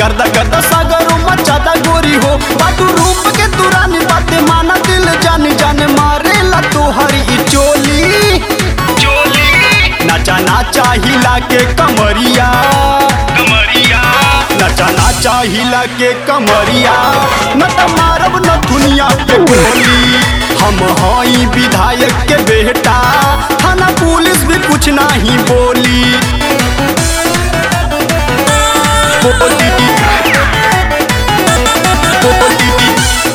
गर्दा गर्दा सागरो मचादा गोरी हो बाटू रूप के तुरानी बाते माना दिल जान जान मारेला तोहरी ई चोली चोली नचा नाचा हिला के कमरिया कमरिया नचा नाचा हिला के कमरिया न त मारब न दुनिया के गोली हम हई विधायक के बेटा थाना पुलिस भी कुछ नहीं बोली बोली बोली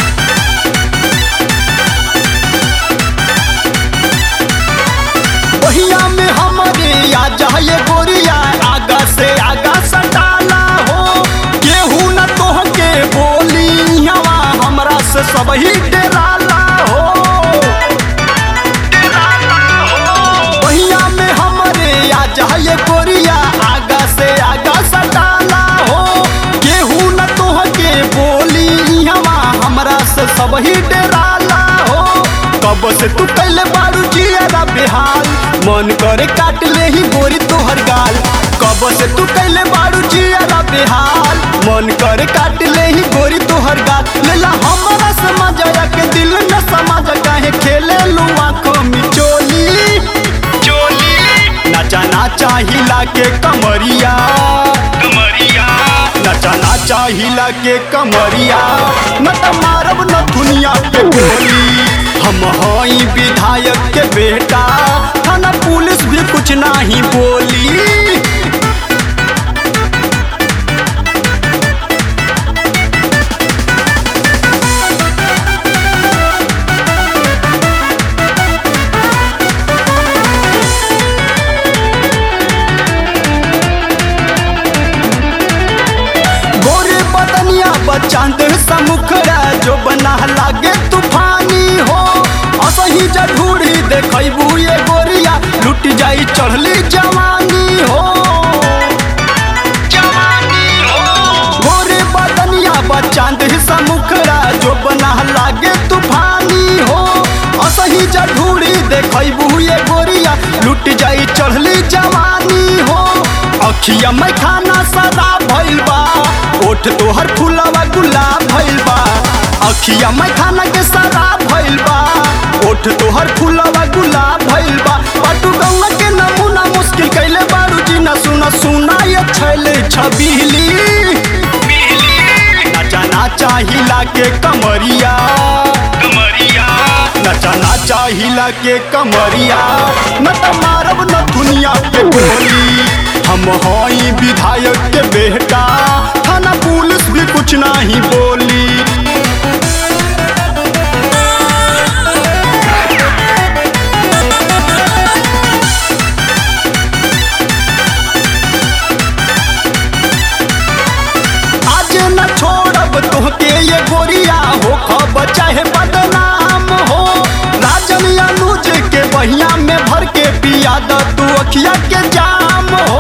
बहिया में हमारे आ जाए गोरिया आगा से आगा सटाला हो केहू न तोह के बोली हवा हमरा से सब ही डराला हो बहिया में हमारे आ जाए गोरिया आगा से आगा सटाला हो केहू न तोह के बोली हवा हमरा से सब ही डराला हो कब से तू कैले बारू जियारा बेहाल मन करे काट ले ही गोरी तोहर गाल कब से तू कैले बारू जियारा बेहाल मन करे काट ले ही गोरी तोहर गाल लेला हमरा समझ के दिल न समझ काहे खेले लू आंखों में चोली चोली नचा नाचा हिला के कमरिया कमरिया नचा नाचा हिला के कमरिया न त मारब न दुनिया के गोली हम हई विधायक के बेटा थाना पुलिस भी कुछ नहीं बोली गोरे बदनिया बचांद समुखरा जो बना लागे तूफानी हो असही जढूरी देखबू ये गोरिया लुट जाई चढ़ली जवानी हो जवानी हो गोरे बदनिया बचांद समुखरा जो बना लागे तूफानी हो असही जढूरी देखबू ये गोरिया लुट जाई चढ़ली जवानी हो अखिया में खाना सदा भइल बा ओठ तोहर फुलवा गुलाब भइल बा अखिया में खाना के सदा भइल बा ओठ तोहर फुलवा गुलाब भइल बा पटु गौवा के नमूना मुश्किल कैले बारू जी न सुना सुना ये छैले छबीली बिजली नचा नाचा हिला के कमरिया कमरिया नचा नाचा हिला के कमरिया न त मारब न दुनिया के गोली हम हई विधायक के बेटा थाना पुलिस भी कुछ नहीं बोली आज न छोड़ब तोहके ये गोरिया हो खब चाहे बदनाम हो राजन अनुज के बहिया में भर के पिया द तू अखिया के जाम हो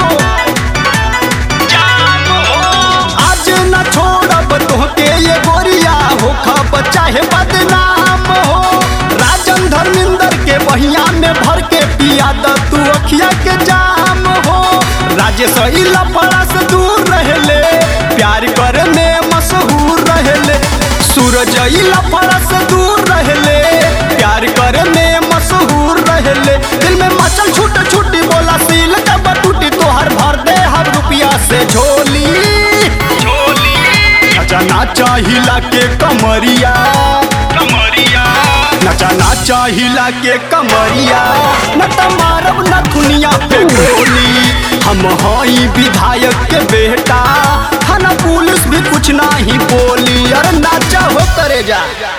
जाम हो आज न छोड़ब तोहके ये गोरिया हो खब चाहे बदनाम हो राजन धर्मेंद्र के बहिया में भर के पिया द तू अखिया के जाम हो राजेश इला पड़ा से दूर रहले प्यार करे में मशहूर रहले सूरज इला पड़ा से दूर रहले प्यार करे में मशहूर रहले दिल में मचल छूट छूटी बोला सील कब टूटी तोहर भर दे हर रुपया से झोली चोली नचा नाचा हिला के कमरिया कमरिया नचा नाचा हिला के कमरिया न त मारब न दुनिया पे गोली हम हई विधायक के बेटा थाना पुलिस भी कुछ नहीं बोली अरे नाचा हो करे जा